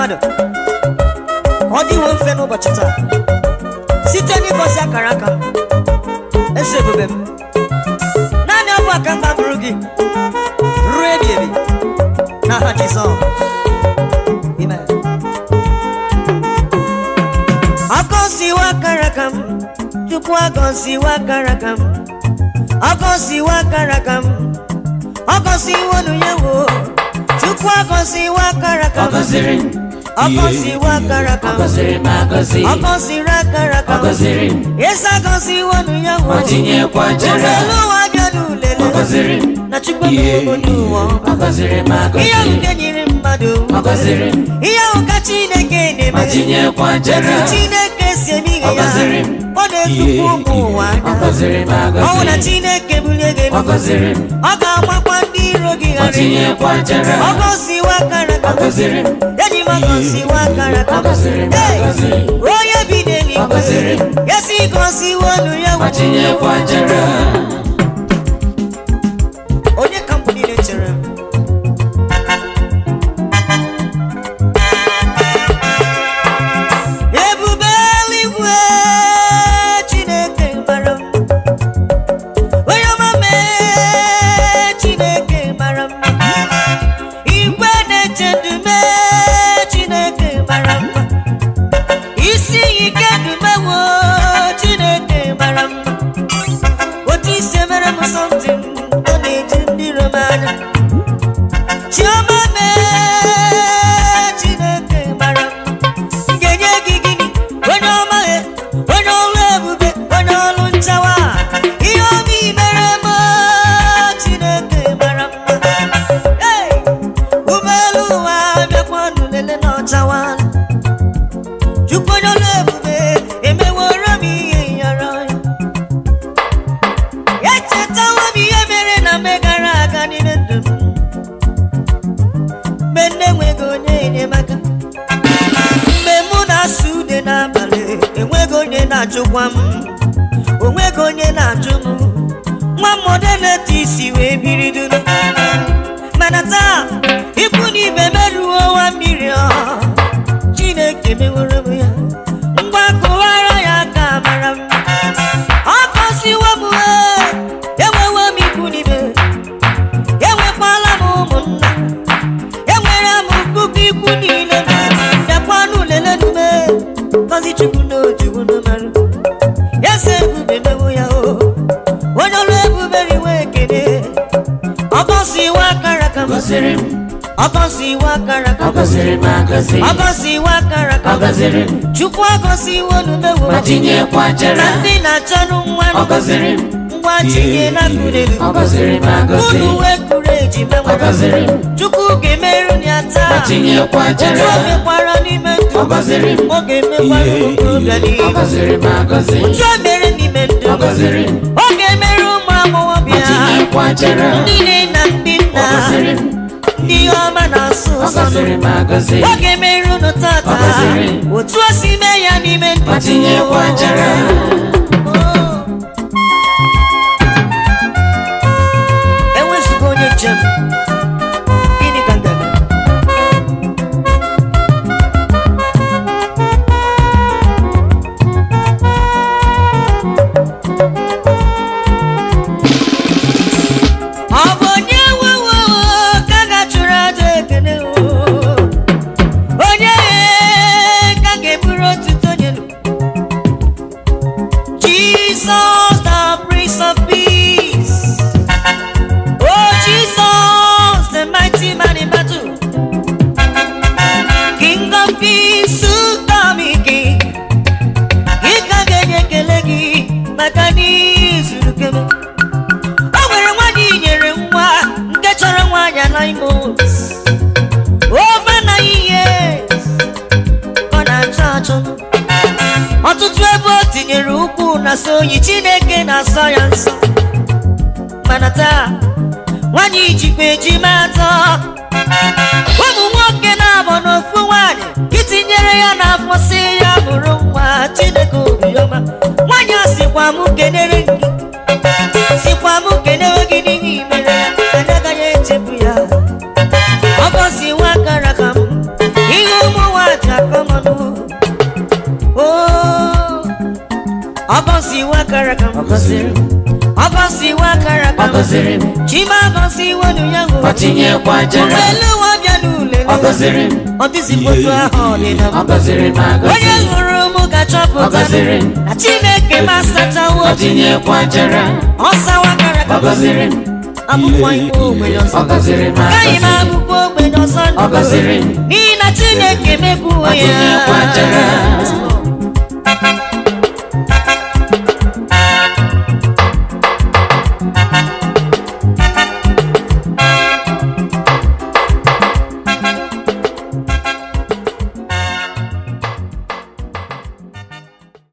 mmadụ ọ dịwo mfe n'ụbọchị taa site n'ịbọsi akara aka m eze ebube m naanị ọ bụ aka mba bụrụ gị ruo ebi ebi n'aha Jizọs Amen. Agọziwa akara aka m Chukwu agọziwa akara aka m Agọziwa akara aka m Agọziwa ọnụ ya wo Chukwu agọziwa akara aka Ọ m gọziri m. Agọziwa akara aka Ọ m gọziri m agọzi. Ọ gọziri akara aka Ọ m gọziri m. Eze agọziwa ọnụ ya wo Ọ tinyekwa jere. Ụlọ ụwa bịa n'ulele Ọ gọziri m. Na Chukwu Ihe. emewo n'ụwa Ọ gọziri m Ihe ahụ agọzi. nke nyere mmadụ Ọ gọziri m. Ihe ahụ ka Chineke Ọ na-eme tinyekwa jere. Otu Chineke si eme ihe Ọ ya gọziri m. ọ na-etukwu ụmụ ụwa Ọ anya gọziri m ọ bụ na agọzi. Chineke bulie gị Ọ elu gọziri m. ọ ga-agbakwa ndị iro gị Ọ ghara tinyekwa jere. ọ gọziwa akara Ọ gọziri m. eji m agọziwa akara Ọ gọziri m Hey! agọzi. onye bi Ọ n'eluigwe gọziri m. ya si gọziwa ọnụ ya Ọ tinyekwa jere. onye ka mbụ niile chere m ebube eluigwe chineke mara m onye ọma mee chineke mara m igwe na-eche ndụ mee chineke mara mma isi ike dumewo chineke mara mma otu isi mere m sọntị ọ na-eji ndị iro m anya chiọma mee chineke mara m m ga-enye gị gịnị onye ọma ghe onye ọrụ ebube onye ọrụ nchawa ihe ọma i mere m chineke mara mma Hey! ụgbọelu ụwa bịakwanụ lele na ọchawa chukwu onye ọrụ ebube emeworo m ihe yọrọ ya echetawo m ihe mere na mgbe gara aga n'ime ndụ m mgbe nne enweghị onye enyemaka mgbe mụ na-asụ ude n'abalị enweghị onye na-ajụkwa m onweghị onye na-ajụ m nwa mmọdụ na-ete isi wee biri duru mana taa ikwu na ibe merụo nwa mmiri ọ chineke meworo m ya ngwa kụwara ya aka mara m ọ gọziwo m ee, enwewo m ikwu n'ibe enwekwala m ụmụnna enwere m puku ikwu niile bịakwanụ lelenume gọzi chukwu na ojugwu n'marụ ya se ebube mewo ya o onye ọrụ ebube riwe ekele ọ gọziwo akara ka Ọ m gọziri m. ọ gọziwo akara ka Ọ m gọziri m agọzi. ọ gọziwo akara ka Ọ m gọziri m. chukwu agọziwo numewo Ọ tinyekwa jere. na ndị na-achọnụ nwa Ọ gọziri m. ngwa tinye na mkpụrụelu Ọ gọziri m agọzi. unu wee kuru eji Ọ menwere gọziri m. chukwu ga-emerụ ya Ọ taa tinyekwa otu jere. o mekwara n'ime ndụ Ọ gọziri m. ọ ga-emekwara okorobịa Ọ n'ihu gọziri m agọzi. otu o mere n'ime ndụ Ọ gọziri m. ọ ga-emerụ ụmụ Ọ agbọghọbịa tinyekwa jere. ndị nne na ndị Ọ nna gọziri m. ndị ọma na-asụ Ọ ụsọ gọziri m agọzi. ọ ga-emerụ unu tata Ọ gọziri m. otu o si mee ya n'ime ndụ Ọ tinyekwa jere. enwezighị onye njem gịnị ka m ga-eme ọ bụ onye nwewo ka a ga-achụrụ aja ekele o onye ka a ga-eburu otuto nye nụ Jesus, the Prince of Peace. Oh, Jesus, the mighty man in battle. King of Kings, Sukami King. Ị ka ga-enye ekele gị maka n'izuru kebe. O nwere nwaanyị nyere nwa nke chọrọ nwaanyị anaghị months. Over nine years. Ọ na-achọ achọ ọtụtụ ebe o tinyere ukwu na so oyi chineke na-asọ ya nsọ mana taa nwanyị jikwa ejima atọ ụmụ nwoke na-abọ n'ofu nwanyị itinyere ya n'afọ si ya bụrụ nwa chineke obiọma nwanyị a sịkwa m kenere gị sikwa m kenewe gị n'ihi mere ya anyị agaghị echefu ya ọ gọziwa akara ka m ihe ụmụ Oh, ọgọziwo akara ka m Ọ gọziri m. ọgọziwo akara ka Ọ m gọziri m. chima agọziwo nu ya Ọ tinyekwa jere. ụgbọelu ụwa bịa n'ule Ọ gọziri m. ọ dịzikwa otu ahụ ọ dị na Ọ mbụ. gọziri m agọzi. onye hụrụ m Ọ ga-achọpụta gọziri m. na chineke m asachawo Ọ tinyekwa jere. ọ sawa akara ka Ọ m gọziri m. abụkwa igbe ogbenye ọzọ Ọ gọziri m agaghị m agọzi. abụkwa ogbenye ọzọ Ọ gọziri m. n'ihi na chineke mebuo Ọ ya tinyekwa jere.